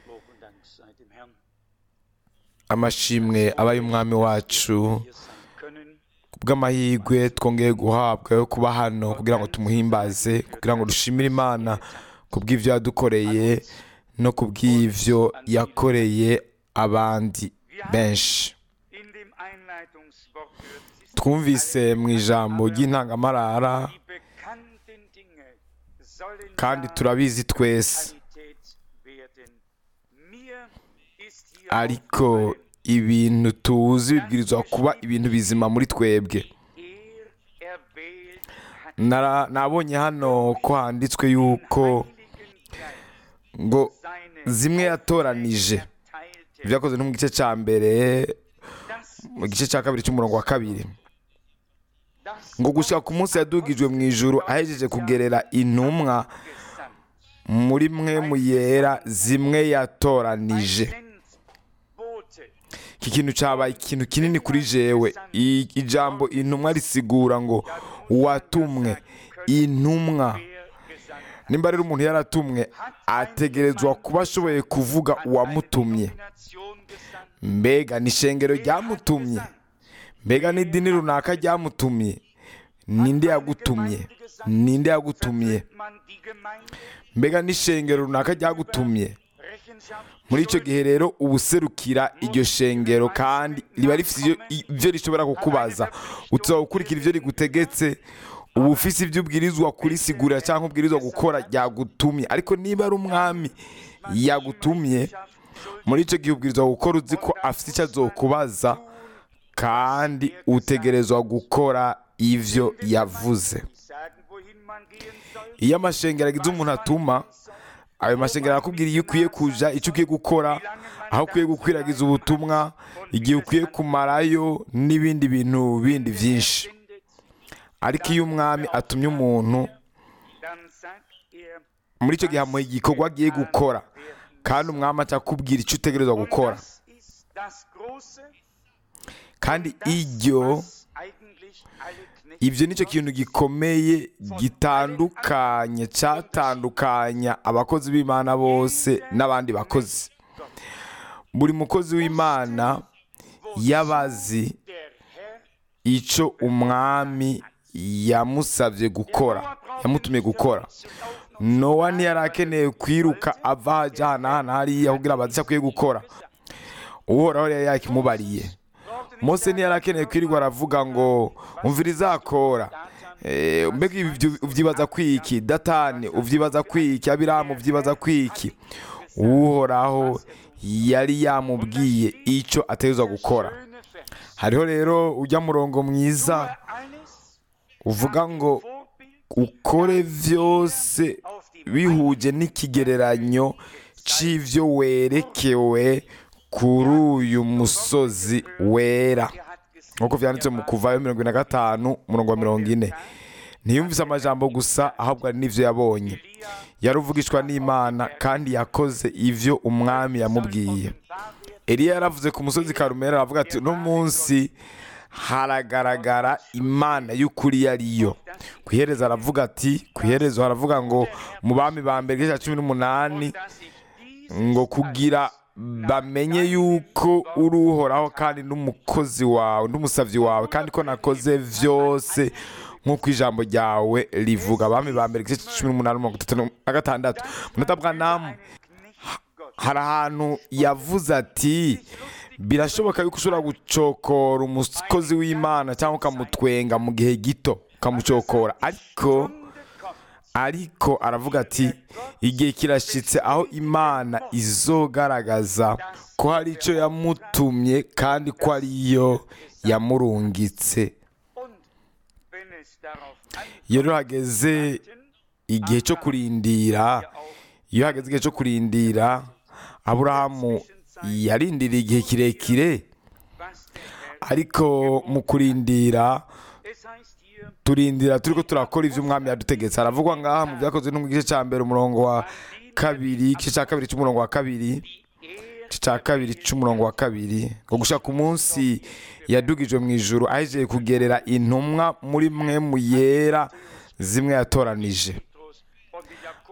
Lob und Dank sei dem Herrn, amashimwe aba y'umwami wacu hier sein können. bw'amahirwe twongeye guhabwa yo kuba hano kugira ngo tumuhimbaze kugira ngo dushimire imana ku bw'ibyo yadukoreye no ku bw'ibyo yakoreye abandi benshi In dem Einleitungswort hört sich twumvise mu ijambo ry'intangamarara die bekannten Dinge sollen kandi ja turabizi twese Realität werden. Mir ist hier ariko aufgefallen, ibintu tuzi bibwirizwa kuba ibintu bizima muri twebwe er erwählt hat Nara- nabonye hano ko handitswe yuko Heiligen Geist ngo seine zimwe yatoranije erteilte, byakozwe no mu gice cya mbere das mu gice cya kabiri cy'umurongo wa kabiri das ngo gushyira ku munsi yadugijwe mu ijuru ahejeje kugerera intumwa gesandt. muri mwe mu yera zimwe yatoranije Bote iki kintu cyabaye ikintu kinini kuri jewe I- ijambo intumwa risigura ngo watumwe intumwa wer gesandt nimba rero umuntu yaratumwe ategerezwa kuba ashoboye kuvuga uwamutumye Nation gesandt. mbega ni ishengero ryamutumye mbega n'idini runaka ryamutumye ninde yagutumye ninde yagutumye Man die Gemeinde mbega n'ishengero runaka ryagutumye Rechenschaft muri icyo gihe rero uba userukira iryo shengero kandi riba rifite ibyo- ibyo rishobora kukubaza utuzaba gukurikira ibyo rigutegetse uba ufise ibyo ubwirizwa kurisigurira cyangwa ubwirizwa gukora ryagutumye ariko niba ari umwami yagutumye muri icyo gihe ubwirizwa gukora uzi ko afite icyo azokubaza kandi utegerezwa gukora ibyo yavuze sagen, wohin man gehen soll. iyo amashengero agize umuntu atuma ayo mashengero arakubwira iyo ukwiye kuja icyo ukwiye gukora aho ukwiye gukwiragiza ubutumwa igihe ukwiye kumarayo n'ibindi bintu bindi byinshi Findet, ariko iyo umwami atumye umuntu dann sagt er, muri icyo gihe amuha igikorwa agiye gukora kandi umwami akakubwira icyo utegerezwa und gukora das ist das Große, kandi das, iryo was eigentlich alle Knechte ibyo nicyo kintu gikomeye gitandukanye cyatandukanya abakozi b'imana bose n'abandi bakozi buri mukozi w'imana yabazi der Herr icyo umwami yamusabye gukora yamutumye gukora nowa ntiyari akeneye kwiruka ava ajya ahantu ahantu hariya kugira abaze icyo akwiye gukora uhoraho yari yakimubariye mose ntiyari akeneye kwirirwa aravuga ngo umvira izakora Eh, mbega ibi byo- ubyibaza kwiki datani ubyibaza kwiki abiramu ubyibaza kwiki uhoraho yari yamubwiye icyo ategerezwa gukora schöne Vers. hariho rero ujya murongo mwiza Alles uvuga ngo Vorbild ukore byose bihuje n'ikigereranyo cy'ibyo werekewe kuri uyu musozi wera er hat gesagt, nk'uko byanditse mu kuvayo mirongo ine na gatanu umurongo wa mirongo ine ntiyumvise amajambo gusa ahubwo hari n'ibyo yabonye yaruvugishwa n'imana kandi yakoze ibyo umwami yamubwiye Eliya yaravuze ku musozi Karumeli aravuga ati uno munsi haragaragara imana y'ukuri yariyo ku iherezo aravuga ati ku iherezo haravuga ngo mu bami ba mbere igice cya cumi n'umunani dass ich dies ngo kugira bamenye yuko uri uhoraho kandi n'umukozi wawe n'umusabyi wawe kandi ko nakoze byose nk'uko ijambo ryawe rivuga abami ba mbere igice cya cumi n'umunani mirongo itatu na gatandatu munota bwa namu hari ahantu yavuze ati birashoboka yuko ushobora gucokora umukozi w'imana cyangwa ukamutwenga mu gihe gito ukamucokora ariko ariko aravuga ati igihe kirashyitse aho imana izogaragaza ko hari icyo yamutumye kandi ko ariyo yamurungitse und wenn es darauf iyo rero hageze igihe cyo kurindira iyo hageze igihe cyo kurindira aburahamu yarindiriye igihe kirekire was der Herr ariko mu kurindira es heißt hier turindira turi ko turakora ibyo umwami yadutegetse haravugwa ngaha mu byakozwe no mu gice cya mbere umurongo wa kabiri igice cya kabiri cy'umurongo wa kabiri er igice cya kabiri cy'umurongo wa kabiri ngo gushaka umunsi yadugijwe mu ijuru ahejeje kugerera intumwa muri mwe mu yera zimwe yatoranije Petrus und die Jakobus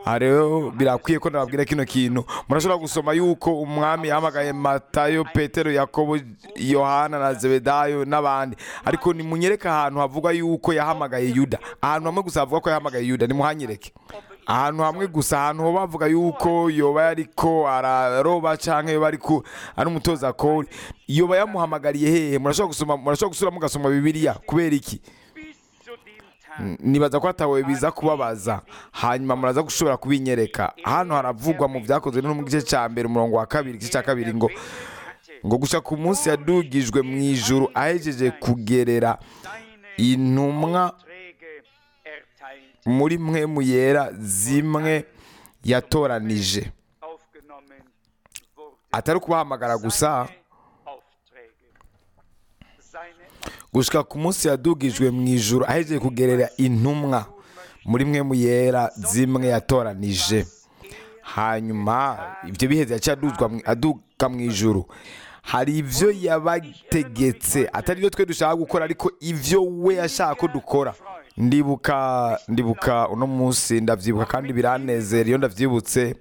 aha rero birakwiye ko nababwira kino kintu murashobora gusoma yuko umwami yahamagaye matayo petero yakobo yohana na zebedayo n'abandi ariko nimunyereke ahantu havugwa yuko yahamagaye yuda ahantu hamwe gusa havuga ko yahamagaye yuda nimuhanyereke ahantu hamwe gusa ahantu ho bavuga yuko yoba yariko araroba canke yoba ariko ari umutoza kori yoba yamuhamagariye hehe murashobora gusoma murashobora gusura mugasoma bibiliya kubera iki bis zu dem Tag, nibaza ko hatawe biza kubabaza hanyuma muraza gushobora kubinyereka hano haravugwa mu byakozwe no mu gice cya mbere umurongo wa kabiri igice cya kabiri ngo hatte ngo gushya ku munsi yadugijwe mu ijuru ahejeje kugerera seine intumwa Aufträge erteilt, muri mwe mu yera zimwe yatoranije aufgenommen wurde. atari ukubahamagara gusa Seine Aufträge. Seine gushika ku munsi yadugijwe mu ijuru ahejeje kugerera intumwa muri mwe mu yera zimwe yatoranije hanyuma ibyo biheze yaciye aduzwa mu- aduga mu ijuru hari ibyo yabategetse atari byo twe dushaka gukora ariko ibyo we yashaka ko dukora ndibuka ndibuka uno munsi ndabyibuka kandi biranezera iyo ndabyibutse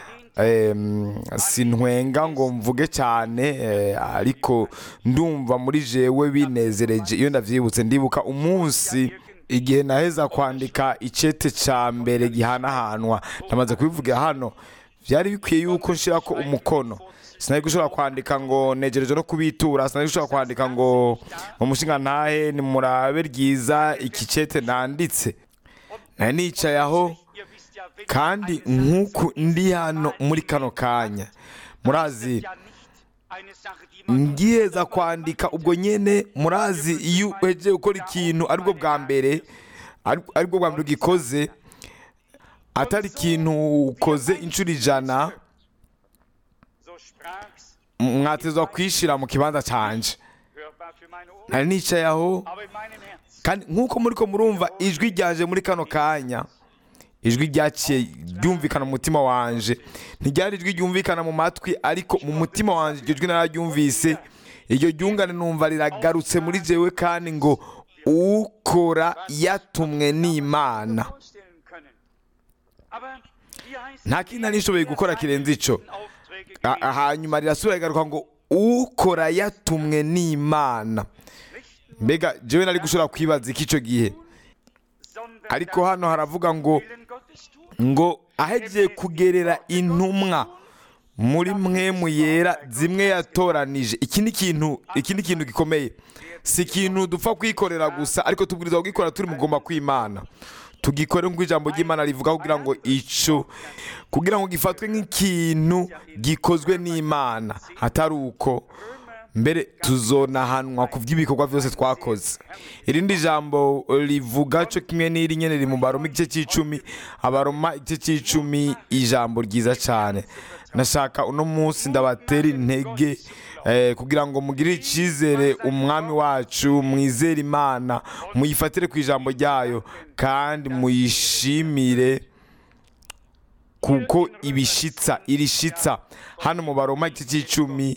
Em, sintwenga ngo mvuge cyane eh, ariko ndumva muri jewe binezereje iyo ndavyibutse ndibuka umunsi igihe naheza kwandika icete ca mbere gihanahanwa ndamaze kubivuga hano byari bikwiye yuko nshirako umukono sinari gushobora kwandika ngo negereje no kubitura sinari gushobora kwandika ngo mu mushinga ntahe nimurabe ryiza iki cete nanditse nari nicaye aho Ihr wisst ja, wenn kandi eine Sache nk'uku ndi hano muri kano kanya murazi ja nicht eine Sache, die man ngiheza kwandika ubwo nyene murazi iyo uhejeje gukora ikintu aribwo bwa mbere ari- aribwo bwa mbere ugikoze atari ikintu ukoze inshuro ijana so sprach's, mwatezwa kwishira mu kibanza canje hörbar für meine Ohren, nari nicaye aho aber in meinem Herzen. kandi nk'uko muriko murumva ijwi ryanje muri kano kanya ijwi ryaciye ryumvikana mu mutima wanje ntiryari ijwi ryumvikana mu matwi ariko mu mutima wanje iryo jwi nararyumvise iryo ryungane numva riragarutse muri jewe kandi ngo ukora yatumwe n'imana vorstellen können. Aber hier heißt nta kindi nari nishoboye gukora kirenze ico Aufträge A- gegeben, hanyuma rirasubira rigaruka ngo ukora yatumwe n'imana nicht mbega jewe nari gushobora kwibaza iki ico gihe sondern ariko das hano haravuga ngo Willen Gottes tun. ngo ahegiye kugerera intumwa muri mwe mu yera zimwe yatoranije iki ni ikintu iki ni ikintu gikomeye si ikintu dupfa kwikorera gusa ariko tubwiriza kugikora turi mugomba kw'imana tugikore nk'uko ijambo ry'imana rivuga kugira ngo ico kugira ngo gifatwe nk'ikintu gikozwe n'imana atari uko mbere tuzonahanwa ku by'ibikorwa byose twakoze irindi jambo rivuga cyo kimwe n'iri nyene riri mu baroma igice cy'icumi abaroma igice cy'icumi ijambo ryiza cyane nashaka uno munsi ndabatera intege eh, kugira ngo mugirire icyizere umwami wacu mwizere imana muyifatire ku ijambo ryayo kandi muyishimire kuko ibishitsa irishitsa hano mu baroma igice cy'icumi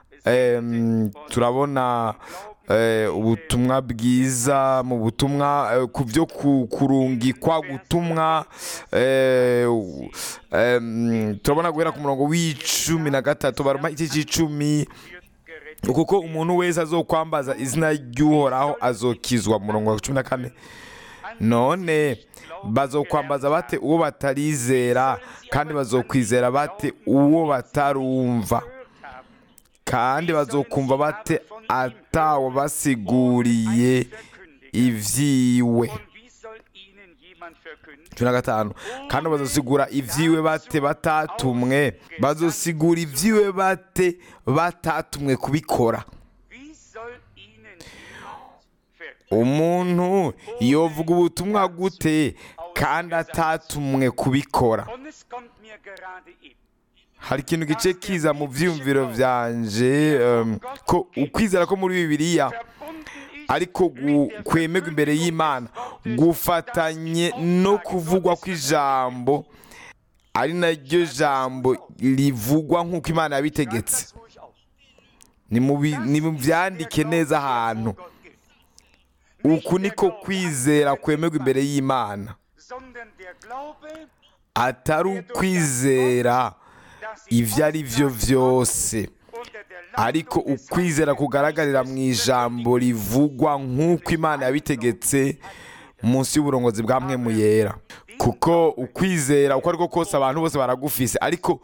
em, turabona eh, ubutumwa bwiza mu butumwa eh, ku byo ku- kurungikwa gutumwa eh, u- em, turabona guhera ku murongo w'icumi na gatatu baroma igice cy'icumi kuko umuntu wese azokwambaza izina ry'uhoraho azokizwa mu murongo wa cumi na kane none bazokwambaza bate uwo batarizera kandi bazokwizera bate uwo batarumva kandi bazokumva bate atawo basiguriye ivyiwe Und wie soll ihnen jemand verkünden? cumi na gatanu kandi bazosigura ivyiwe bate batatumwe bazosigura ivyiwe bate batatumwe kubikora Wie soll ihnen jemand verkünden? umuntu yovuga ubutumwa gute kandi atatumwe kubikora Und es kommt mir gerade eben. hari ikintu gice kiza mu vyiyumviro vyanje um, ko ukwizera ko muri bibiliya Verbunden ist ariko gu- kwemerwa imbere y'imana gufatanye no kuvugwa kw'ijambo ari naryo jambo rivugwa nk'uko imana yabitegetse das ruhig aus. ni mu bi- ni mu vyandike neza ahantu Gott gilt. uku niko kwizera kwemerwa imbere y'imana Sondern der Glaube atari ukwizera ibyo ari byo byose ariko ukwizera kugaragarira mu ijambo rivugwa nk'uko imana yabitegetse munsi y'uburongozi bwa mwe yera kuko ukwizera uko ariko kose abantu bose baragufise ariko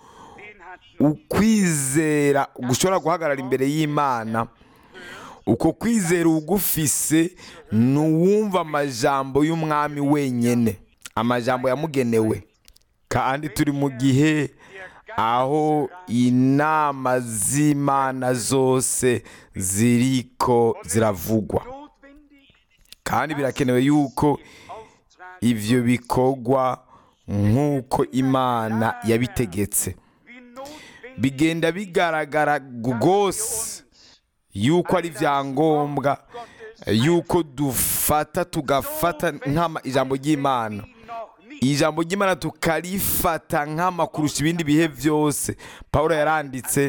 ukwizera gushobora guhagarara imbere y'imana uko kwizera ugufise ni uwumva amajambo y'umwami wenyine amajambo yamugenewe kandi turi mu gihe aho inama z'imana zose ziriko ziravugwa kandi birakenewe yuko ibyo bikorwa nk'uko imana yabitegetse bigenda bigaragara rwose yuko ari ibyangombwa yuko dufata tugafata nk'ama ijambo ry'imana ijambo ry'imana tukarifata nk'ama kurusha ibindi bihe byose paul yaranditse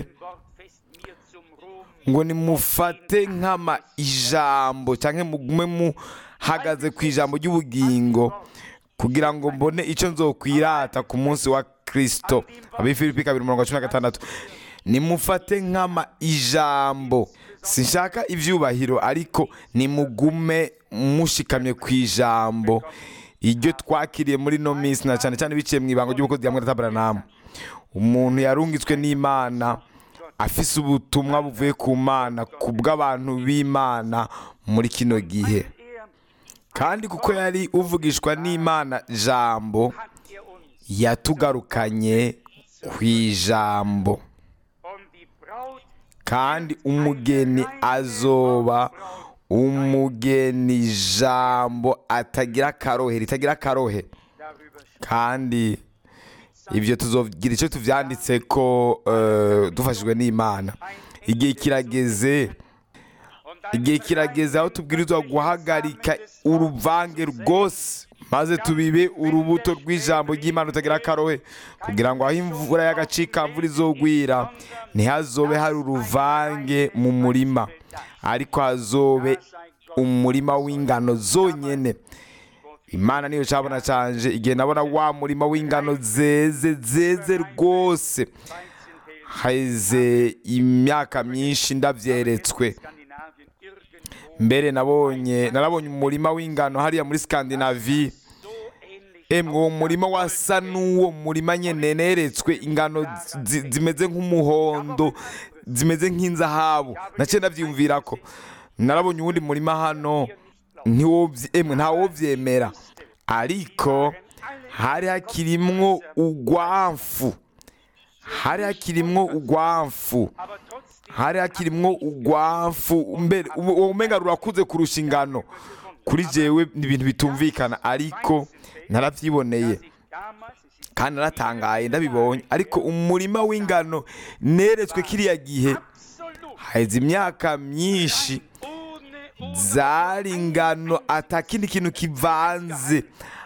ngo nimufate nk'ama ijambo cyangwa mugume muhagaze ku ijambo ry'ubugingo kugira ngo mbone icyo nzokwirata ku munsi wa kirisito abifilipi kabiri mirongo cumi na gatandatu nimufate nk'ama ijambo sinshaka ibyubahiro ariko nimugume mushikamye ku ijambo iryo twakiriye muri ino minsi na cyane cyane biciye mu ibanga ry'ubukozi bwa mwere umuntu yarungitswe n'imana afise ubutumwa buvuye ku mana ku bw'abantu b'imana muri kino gihe kandi kuko yari uvugishwa n'imana jambo yatugarukanye ku ijambo kandi umugeni azoba umugeni jambo atagira akarohe ritagira akarohe kandi ibyo tuzogira icyo tubyanditse ko dufashijwe n'imana igihe kirageze igihe kirageze aho tubwirizwa guhagarika uruvange rwose maze tubibe urubuto rw'ijambo ry'imana utagira akarohe kugira ngo aho imvura y'agacikamvura izogwira ntihazobe hari uruvange mu murima ariko hazobe umurima w'ingano zonyine imana niyo cyabona cyanje igihe nabona wa murima w'ingano zeze zeze rwose heze imyaka myinshi ndabyeretswe mbere nabonye narabonye umurima w'ingano hariya muri Scandinavie emwe uwo murima wasa n'uwo murima nyene neretswe ingano zimeze nk'umuhondo zimeze nk'inzahabu naciye ndabyiyumvira ko narabonye uwundi murima hano emwe ntawovyemera ariko hari hakirimwo ugwamfu hari hakirimwo ugwamfu hari hakirimwo ugwamfu mbere uwo umenga rurakuze kurusha ingano kuri jewe ni ibintu bitumvikana ariko narabyiboneye kandi naratangaye ndabibonye ariko umurima w'ingano neretswe kiriya gihe haheze imyaka myinshi zari ingano atakindi kintu kivanze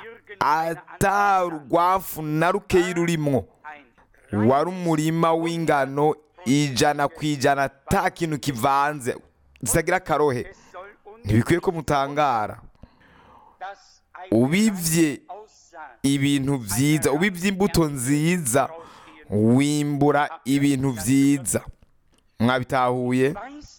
atarugwafu na rukeyi rurimwo wari umurima w'ingano ijana ku ijana ata kintu kivanze zitagira akarohe ntibikwiye ko mutangara ubibye ibintu byiza ubibye imbuto nziza wimbura ibintu byiza mwabitahuye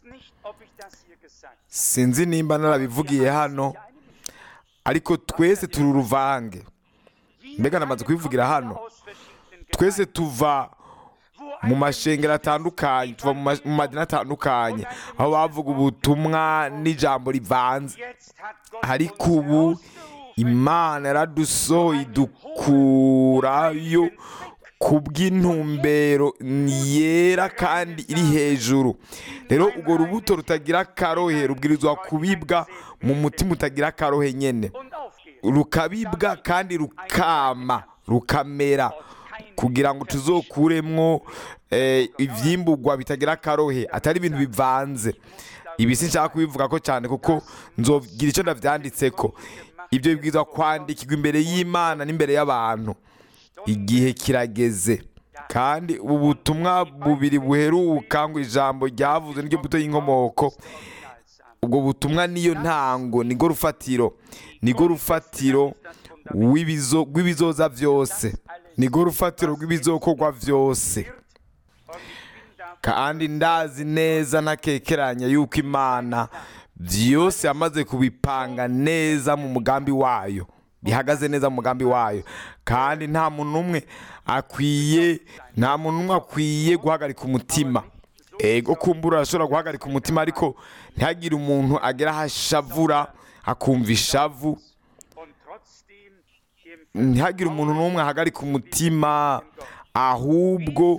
sinzi nimba narabivugiye hano ariko twese turi uruvange mbega namaze kubivugira hano twese tuva mu mashengero atandukanye tuva mu madini atandukanye aho bavuga ubutumwa n'ijambo rivanze ariko ubu imana yaradusohoye idukurayo ku bw'intumbero yera kandi iri hejuru rero urwo rubuto rutagira akarohe rubwirizwa kubibwa mu mutima utagira akarohe nyine rukabibwa kandi rukama rukamera kugira ngo tuzokuremwo ibyimburwa bitagira akarohe atari ibintu bivanze ibi sinshaka kubivuga ko cyane kuko nzogira icyo ndabyanditse ko ibyo bibwirizwa kwandikirwa imbere y'imana n'imbere y'abantu igihe kirageze kandi ubu butumwa bubiri buheruka ngo ijambo ryavuze n'iryo mbuto y'inkomoko ubwo butumwa niyo ntango nigo rufatiro nigo rufatiro rw'ibizoza byose nirwo rufatiro rw'ibizokorwa byose kandi ndazi neza ntakekeranya yuko imana byose yamaze kubipanga neza mu mugambi wayo bihagaze neza mu mugambi wayo kandi nta muntu umwe akwiye nta muntu umwe akwiye guhagarika umutima ego kumbura arashobora guhagarika umutima ariko ntihagire umuntu agera aho ashavura akumva ishavu ntihagire umuntu n'umwe ahagarika umutima ahubwo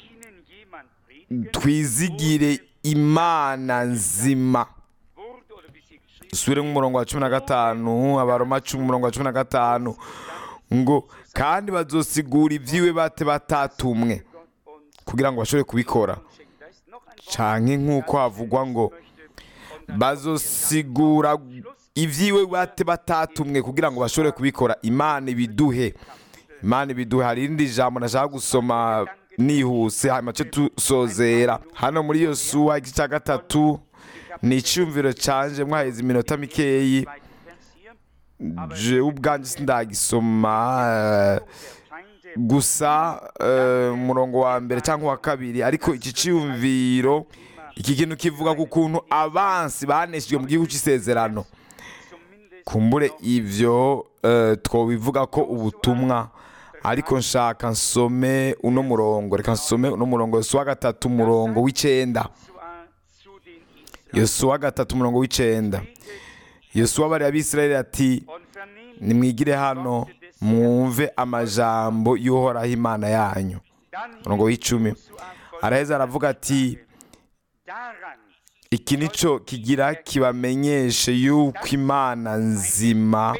twizigire imana nzima dusubire nk'umurongo wa cumi na gatanu abaroma cumi umurongo wa cumi na gatanu ngo kandi bazosigura ibyiwe bate batatumwe kugira ngo bashobore kubikora canke nk'uko havugwa ngo bazosigura ibyiwe bate batatumwe kugira ngo bashobore kubikora imana ibiduhe imana ibiduhe hari irindi jambo nashaka gusoma nihuse hanyuma cyo tusozera hano muri iyo suwa igice cya gatatu ni icyumviro canje mwaheze iminota mikeyi je ubwanjye sindagisoma eh, gusa eh, umurongo wa mbere cyangwa wa kabiri ariko iki cyumviro iki kintu kivuga ku kuntu abansi baneshejwe mu gihugu cy'isezerano kumbure ivyo eh, twobivuga ko ubutumwa ariko nshaka nsome uno murongo reka nsome uno murongo yosuwa gatatu umurongo w'icenda yosuwa gatatu umurongo w'icenda yosuwa bari abisirayeli ati nimwigire hano mwumve amajambo y'uhoraho imana yanyu umurongo w'icumi araheza aravuga ati iki nico kigira kibamenyeshe yuko imana nzima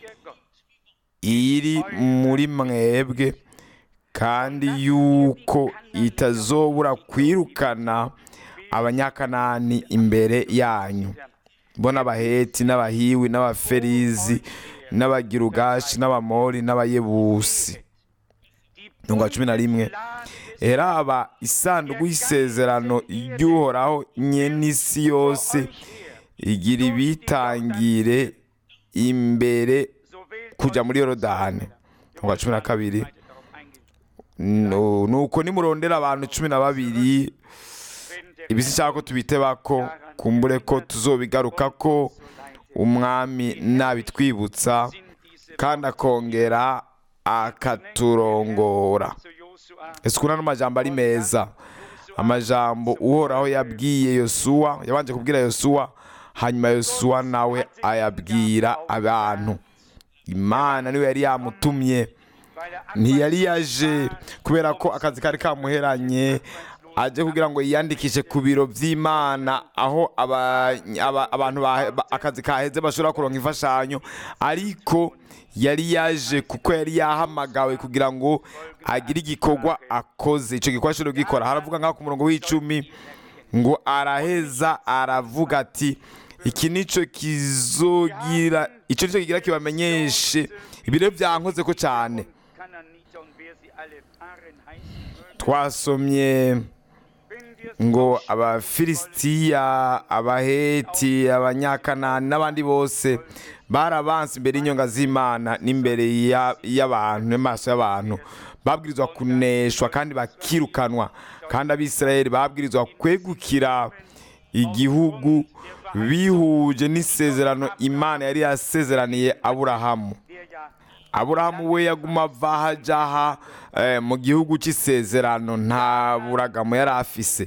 iri muri mwebwe kandi yuko itazobura kwirukana abanyakanani imbere yanyu bo n'abaheti n'abahiwi n'abaferizi n'abagirugashi n'abamori n'abayebusi mirongo cumi na rimwe eraba isanduku y'isezerano ry'uhoraho nyen'isi yose igira ibitangire imbere kujya muri yorodani mirongo cumi na kabiri Nu- nuko nimurondera abantu cumi na babiri ibisi cyangwa ko tubiteba ko kumbure ko tuzobigaruka ko umwami nabitwibutsa kandi akongera akaturongora ese ukuntu ano majambo ari meza amajambo uhoraho yabwiye yosuwa yabanje kubwira yosuwa hanyuma yosuwa nawe ayabwira abantu imana niwe yari yamutumye ntiyari yaje kubera ko akazi kari kamuheranye aje kugira ngo yiyandikishe ku biro by'imana aho aba- aba- abantu ba- ba- akazi kaheze bashobora kuronka imfashanyo ariko yari yaje kuko yari yahamagawe kugira ngo agire igikorwa akoze icyo gikorwa ashobora kugikora haravuga ngaho ku murongo w'icumi ngo araheza aravuga ati iki nico kizogira icyo nico kigira kibamenyeshe ibiro byankoze ko cyane twasomye ngo abafilisitiya abaheti abanyakanani n'abandi bose barabanse imbere y'inyonga z'imana n'imbere ya- y'abantu n'amaso y'abantu babwirizwa kuneshwa kandi bakirukanwa kandi abisirayeli babwirizwa kwegukira igihugu bihuje n'isezerano imana yari yasezeraniye aburahamu aburahamu we yaguma ava aha ajya aha eh, mu gihugu cy'isezerano nta buragamo yari afise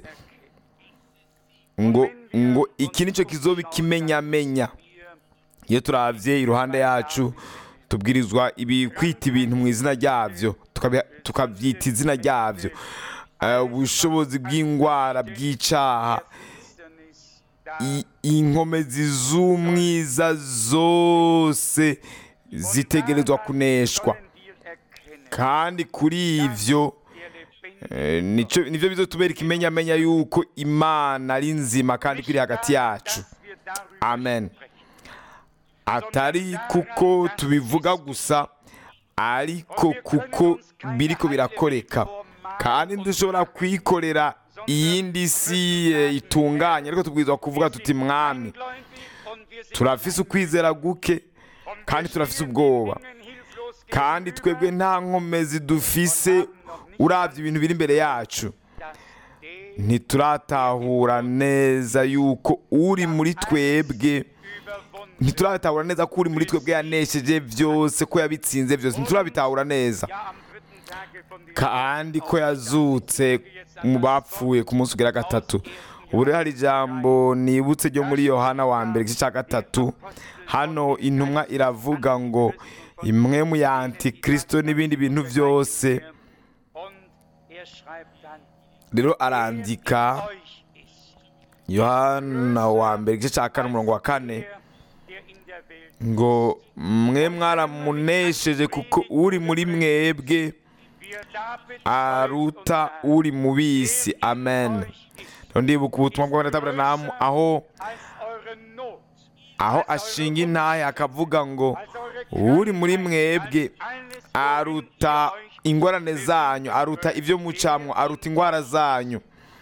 ngo ngo iki nicyo kizoba ikimenyamenya iyo turabye iruhande yacu tubwirizwa ibi kwita ibintu mu izina ryabyo tukabi- tukabyita izina ryabyo Eh, ubushobozi bw'indwara bw'icaha i- inkomezi z'umwiza zose zitegerezwa kuneshwa kandi kuri ivyo eh, nico nivyo bizotubera ikimenyamenya yuko imana ari nzima kandi ko iri hagati yacu amen atari kuko tubivuga gusa ariko kuko biriko birakoreka kandi dushobora kwikorera iyindi si eh, itunganye ariko tubwirizwa kuvuga tuti mwami turafise ukwizera guke kandi turafise ubwoba kandi twebwe nta nkomezi dufise urabye ibintu biri imbere yacu dass der ntituratahura neza yuko uri muri twebwe überwunden ntituratahura neza ko uri muri twebwe yanesheje byose ko yabitsinze byose ntiturabitahura neza ja am dritten Tage von diesem kandi ko yazutse mu bapfuye ku munsi ugera gatatu ubu rero hari ijambo nibutse ryo muri yohana wa mbere igice cya gatatu hano intumwa iravuga ngo imwe mu ya antikirisito n'ibindi bintu byose und er schreibt dann rero arandika euch ist yohana wa mbere igice cya kane umurongo wa kane der, der in der Welt ngo mwe mwaramunesheje kuko uri muri mwebwe wir da bezeugt aruta und uri mu bisi amen euch ist Rero ndibuka ubutumwa bw'abanataburamu aho als eure Not aho ashinga intahe akavuga ngo als eure uri muri mwebwe alles aruta ingorane zanyu aruta ibyo mucamwo aruta indwara zanyu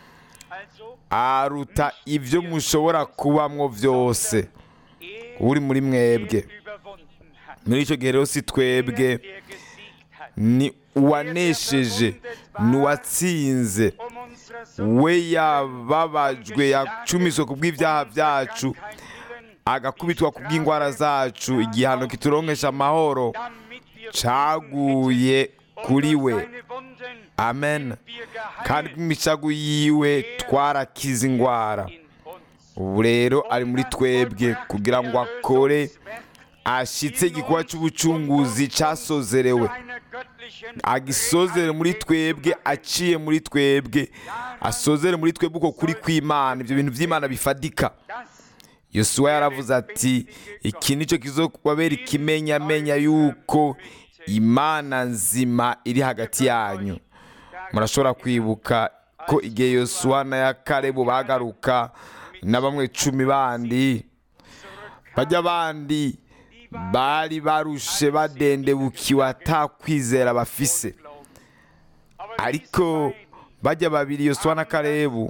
also aruta ibyo mushobora kubamwo byose er uri muri mwebwe überwunden hat muri icyo gihe rero si twebwe der gesiegt hat ni uwanesheje ni uwatsinze um unsere Sünden we yababajwe yacumiswe ku bw'ibyaha byacu kein Willen agakubitwa ku bw'indwara zacu igihano kituronkesha amahoro damit wir caguye kuri we seine Wunden amen wir kandi geheilt bw'imicago yiwe twarakize indwara in uns ubu rero ari muri twebwe kugira ngo akore ashitse igikorwa cy'ubucunguzi cyasozerewe einer göttlichen agisozere muri twebwe aciye muri twebwe asozere muri twebwe uko kuri kw'imana ibyo bintu by'imana bifadika das yosuwa yaravuze ati iki nicyo kizobabera ikimenyamenya yuko imana nzima iri hagati yanyu murashobora kwibuka ko igihe yosuwa na ya karebu bagaruka na bamwe cumi bandi bajya bandi bari barushe badendebukiwe atakwizera bafise ariko bajya babiri yosuwa na karebu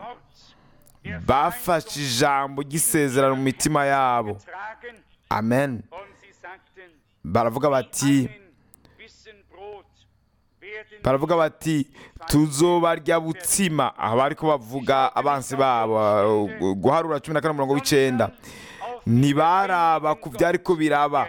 bafashe ijambo ry'isezerano mu mitima yabo tragen amen und sie sagten baravuga bati ein Bissen Brot werden baravuga bati tuzobarya butsima aha bari ko bavuga abansi babo uh, guharura cumi na kane umurongo w'icyenda ntibaraba ku byari ko biraba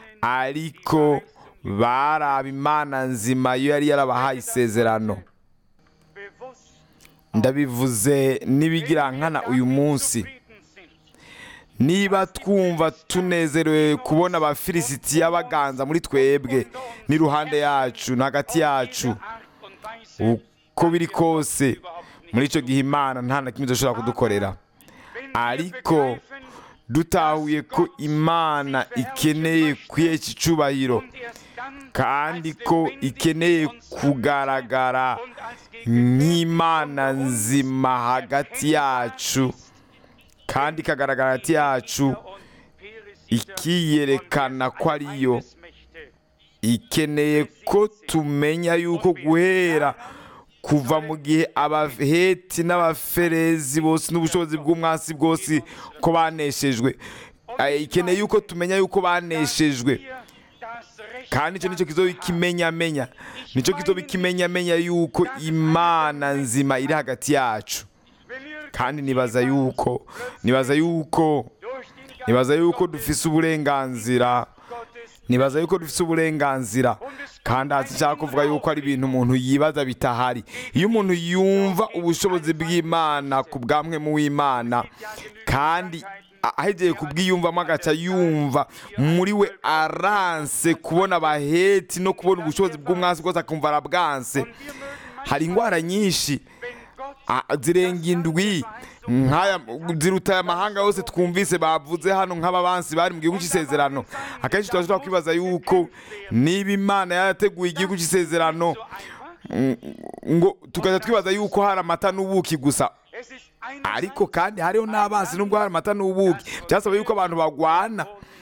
ariko baraba imana nzima yo yari yarabahaye isezerano bewusst ndabivuze n'ibigirankana uyu munsi zufrieden sind niba twumva tunezerewe kubona abafilisitiya baganza muri twebwe n'iruhande yacu no hagati yacu Art und Weise uko biri kose muri icyo gihe imana nta na kimwe idashobora kudukorera wenn wir ariko begreifen dutahuye ko imana ikeneye kwihesha icyubahiro und erst dann kandi als ko lebendig ikeneye und kugaragara und als Gegenwärtig nk'imana unter uns nzima hagati yacu kandi ikagaragara hagati yacu und Peres ikiyerekana ko ariyo Mächte ikeneye ko tumenya yuko guhera kuva mu gihe abaheti n'abaferezi bose n'ubushobozi bw'umwasi bwose ko baneshejwe Eh, ikeneye yuko tumenya yuko baneshejwe hier das Recht kandi icyo nicyo kizoba ikimenyamenya nicyo kizoba ikimenyamenya yuko imana nzima iri hagati yacu wenn ihr kandi nibaza yuko nibaza yuko durch den Geist nibaza yuko dufise uburenganzira Gottes nibaza yuko dufise uburenganzira kandi hasi nshaka kuvuga yuko ari ibintu umuntu yibaza bitahari iyo umuntu yumva ubushobozi bw'imana ku bwamwe mu w'imana kandi a- ahegeye kubwiyumvamo agaca yumva muri we aranse kubona abaheti no kubona ubushobozi bw'umwasi bwose akumva arabwanse hari indwara nyinshi wenn Gott Ah, zirenga indwi nk'aya ziruta aya mahanga yose twumvise bavuze hano nk'ababansi bari mu gihugu cy'isezerano akenshi turashobora kwibaza yuko niba imana yarateguye igihugu cy'isezerano mm, ngo tukajya twibaza yuko hari amata n'ubuki gusa es ist eine ariko kandi hariho n'abansi nubwo hari amata n'ubuki byasaba yuko abantu bagwana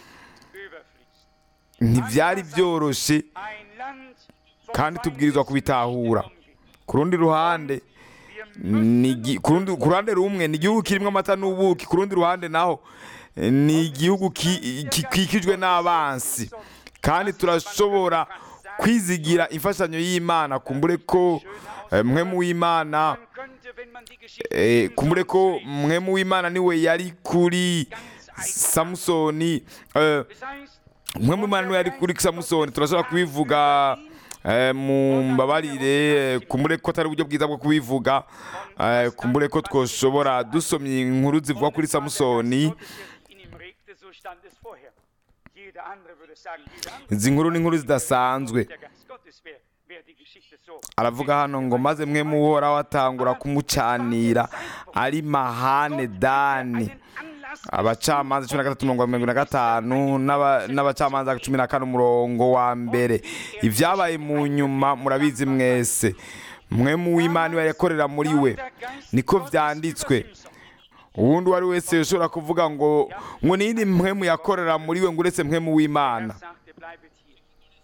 überfließt ntibyari byoroshye ein Land vom kandi tubwirizwa kubitahura Feindesgenommen ku rundi ruhande ni igi- ku rundi- ku ruhande rumwe ni igihugu kirimo amata n'ubuki ku rundi ruhande naho eh, ni igihugu ki- ki- gikikijwe n'abansi kandi turashobora kwizigira imfashanyo y'imana kumbure ko eh, mwe mu w'imana Man könnte, wenn man die Geschichte eh, von kumbure ko Samson mwe mu w'imana niwe yari kuri samusoni eh, liest. Es heißt, mwe mu mana yari kuri samusoni turashobora kubivuga eh, mu mbabarire eh, kumbure ko atari uburyo bwiza bwo kubivuga eh, kumbure ko twoshobora dusomye inkuru zivuga kuri samusoni Gottes, der sich in ihm regte, so stand es vorher. Jeder andere würde sagen, jeder andere izi nkuru ni inkuru zidasanzwe der Geist Gottes wäre, wäre die Geschichte so. aravuga hano ngo maze mwe muhoraho atangura kumucanira ari mahane dani Einen Anlass abacamanza cumi na gatatu mirongo mirongo na gatanu n'aba- n'abacamanza cumi na kane umurongo wa mbere ibyabaye mu nyuma murabizi mwese mwe mu w'imana iwe yakorera muri we niko byanditswe uwundi uwo ari wese ushobora kuvuga ngo ngo nindi mwe mu yakorera muri we ngo uretse mwe mu w'imana sagte, bleibet hier.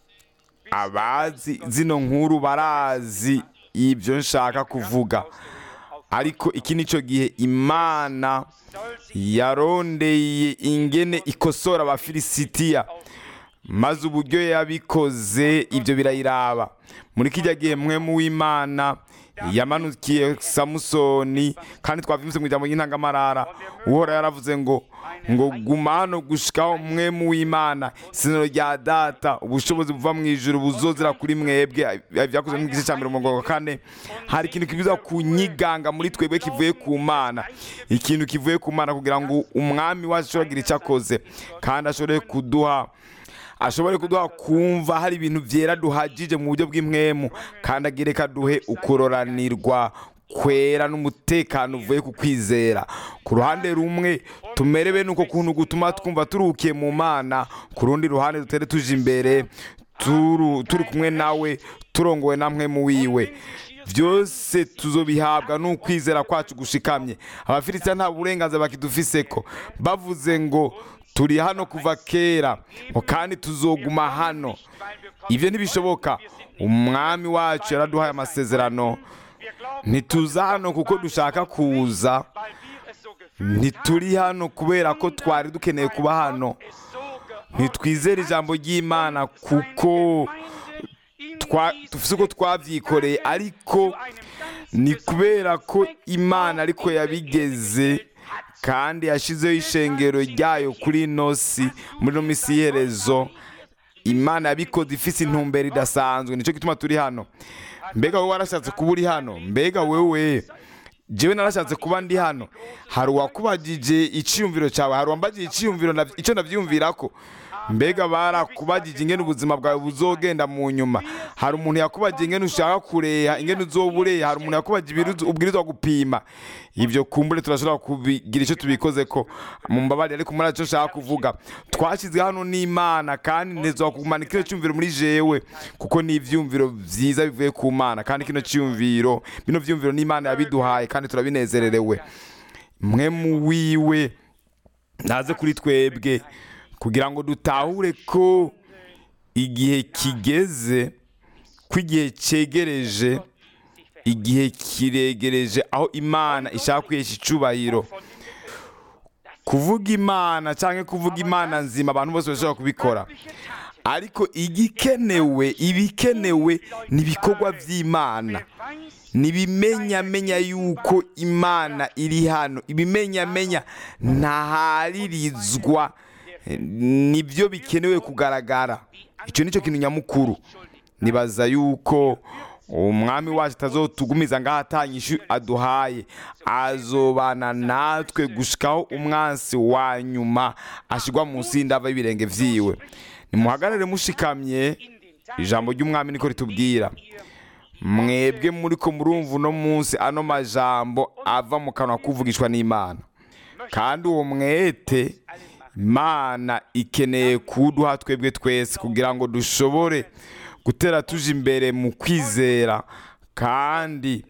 abazi zino nkuru barazi ibyo nshaka kuvuga ariko iki ni cyo gihe imana Soll sich yarondeye ingene ikosora abafilisitiya maze uburyo yabikoze ibyo birayiraba muri kijya gihe mwe mu w'imana yamanukiye samusoni kandi twavyumvise mu ijambo ry'intangamarara uhora yaravuze ngo ngo guma hano gushikaho mwe mu w'imana isezerano rya data ubushobozi buva mu ijuru buzozera kuri mwebwe byakozwe mu gice cya mbere umurongo wa kane hari ikintu kibuza kunyiganga muri twebwe kivuye ku mana ikintu kivuye ku mana kugira ngo umwami wacu ashobore kugira icyo akoze kandi ashobore kuduha ashobore kuduha kumva hari ibintu byera duhagije mu buryo bw'impwemu kandi agire kaduhe ukororanirwa kwera n'umutekano uvuye ku kwizera ku ruhande rumwe tumerewe nuko kuntu gutuma twumva turuhukiye mu mana ku rundi ruhande dutere tuje imbere turu- turi kumwe nawe turongowe namwe mu wiwe byose tuzobihabwa n'ukwizera kwacu gushikamye abafilisitiya nta burenganzira bakidufiseko bavuze ngo turi hano kuva kera ngo kandi tuzoguma hano ibyo ntibishoboka umwami wacu yaraduhaye amasezerano Wir glauben, ntituza hano kuko dushaka kuza weil wir es so gefühlt ntituri hano kubera ko twari dukeneye kuba hano es so geordnet ntitwizere ijambo ry'imana kuko twa- dufite uko twabyikoreye ariko ni kubera ko imana ariko yabigeze kandi yashyizeho ishengero ryayo kuri ino si muri ino minsi y'iherezo imana yabikoze ifite intumbero idasanzwe nicyo gituma turi hano mbega wowe warashatse kuba uri hano mbega wewe jewe narashatse kuba ndi hano hari uwakubagije icyiyumviro cyawe hari uwambagije icyiyumviro navy- icyo nabyiyumvirako mbega barakubagije ingene ubuzima bwawe buzogenda mu nyuma hari umuntu yakubagije ingene ushaka kureha ingene uzoba ureha hari umuntu yakubagije ibiru- ubwirizwa gupima ibyo kumbure turashobora kubigira icyo tubikoze ko mu mbabare ariko muri icyo nshaka kuvuga twashyizwe hano n'imana kandi ntezwa kumanika kino cyumviro muri jewe kuko ni ibyumviro byiza bivuye ku mana kandi kino cyumviro bino byumviro n'imana yabiduhaye kandi turabinezererewe mwe mu wiwe naze kuri twebwe kugira ngo dutahure ko igihe kigeze ko igihe cyegereje igihe kiregereje aho imana ishaka kwihesha icyubahiro kuvuga imana cyangwa kuvuga imana nzima abantu bose bashobora kubikora ariko igikenewe ibikenewe ni ibikorwa by'imana nibimenyamenya yuko imana iri hano ibimenyamenya ntaharirizwa nibyo bikenewe kugaragara icyo nicyo kintu nyamukuru nibaza yuko umwami wacu atazotugumiza ngaho atanyishu aduhaye azobana natwe gushikaho umwansi wa nyuma ashyirwa munsi y'indava y'ibirenge vyiwe nimuhagarare mushikamye ijambo ry'umwami niko ritubwira mwebwe muri ko murumva uno munsi ano majambo ava mu kanwa kuvugishwa n'imana kandi uwo mwete imana ikeneye kuduha twebwe twese kugira ngo dushobore gutera tuje imbere mu kwizera kandi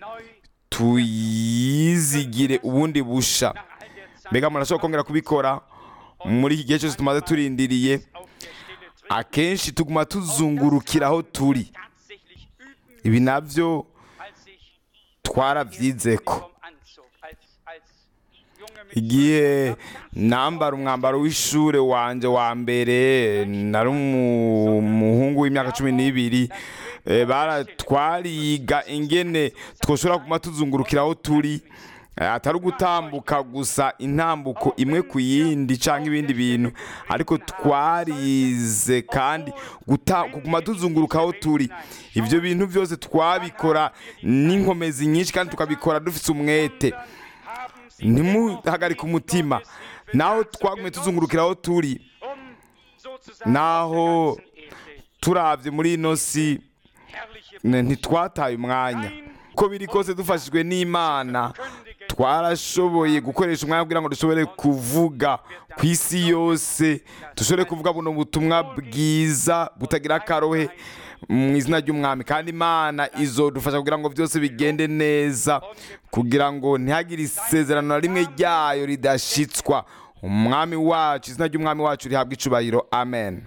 tuyizigire ubundi busha mbega murashobora kongera kubikora muri iki gihe cyose tumaze turindiriye akenshi tuguma tuzungurukira aho turi ibi nabyo twarabyizeko igihe nambara umwambaro w'ishure wanje wa mbere nari umu- umuhungu w'imyaka cumi n'ibiri eh, bara twariga ingene twoshobora kuma tuzungurukira aho turi eh, atari ugutambuka gusa intambuko imwe ku yindi cyangwa ibindi bintu ariko twarize kandi guta- kuguma tuzunguruka aho turi ibyo bintu byose twabikora n'inkomezi nyinshi kandi tukabikora dufite umwete ntimuhagarike umutima naho twagumye tuzungurukira aho turi um sozusagen naho auf der ganzen Erde turabye muri ino si herrliche ne- ntitwataye umwanya uko biri kose dufashijwe n'imana twarashoboye gukoresha umwanya kugira ngo dushobore kuvuga ku isi yose dushobore kuvuga buno butumwa bwiza butagira akarohe mu izina ry'umwami kandi imana izodufasha kugira ngo byose bigende neza kugira ngo ntihagire isezerano na rimwe ryayo ridashitswa umwami wacu izina ry'umwami wacu rihabwa icubahiro amen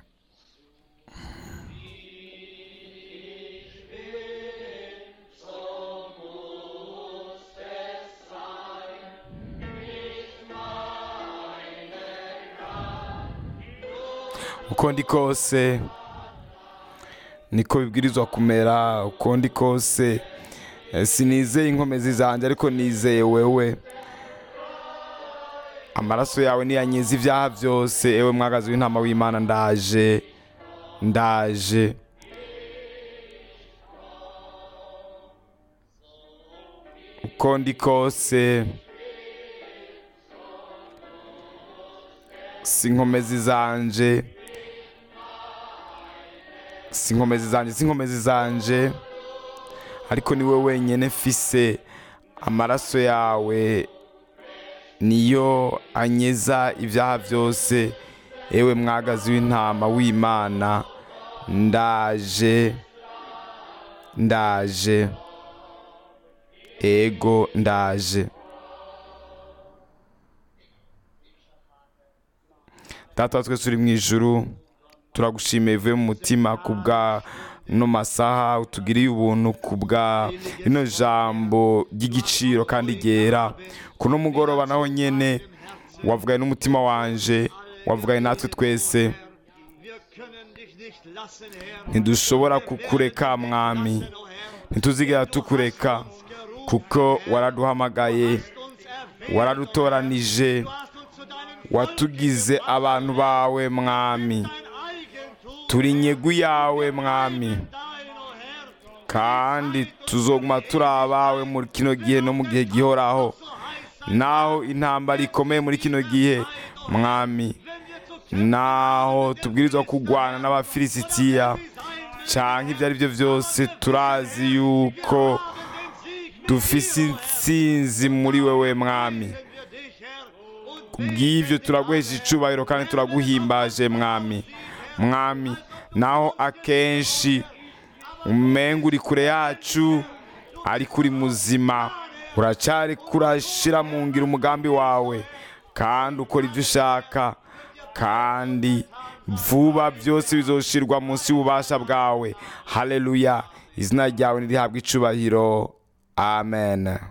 uko ndi kose niko bibwirizwa kumera uko ndi kose Eh, sinizeye inkomezi zanjye ariko nizeye wewe amaraso yawe niyanyiza ibyaha byose ewe mwagazi w'intama w'imana ndaje ndaje uko ndi kose si inkomezi zanje si inkomezi zanje si inkomezi zanje ariko ni wowe wenyine mfise amaraso yawe niyo anyeza ibyaha byose ewe mwagazi w'intama w'imana ndaje ndaje ego ndaje data wa twese uri mu ijuru turagushimiye bivuye mu mutima ku bwa no masaha utugiriye ubuntu ku bwa rino jambo ry'igiciro kandi ryera kuno mugoroba naho nyene wavuganye n'umutima wanje wavuganye natwe twese Wir können dich nicht lassen, Herr. ntidushobora kukureka mwami ntituzigera tukureka kuko waraduhamagaye Uns erwählt, waradutoranije du hast uns zu deinem watugize abantu bawe mwami dein Eigentum, turi inyegu yawe mwami dein, o Herr. kandi tuzoguma turi abawe muri kino gihe no mu gihe gihoraho naho intambara ikomeye muri kino gihe mwami naho tubwirizwa kurwana n'abafilisitiya cyangwa ibyo ari byo byose turazi yuko dufise intsinzi muri wewe mwami Wir dich, Herr, und kubw'ibyo turaguhesha icubahiro kandi turaguhimbaje mwami mwami naho akenshi umenga uri kure yacu ariko uri muzima uracyari kurashira mu ngiro umugambi wawe kandi ukora ibyo ushaka kandi vuba byose bizoshirwa munsi y'ububasha bwawe haleluya izina ryawe nirihabwa icubahiro amen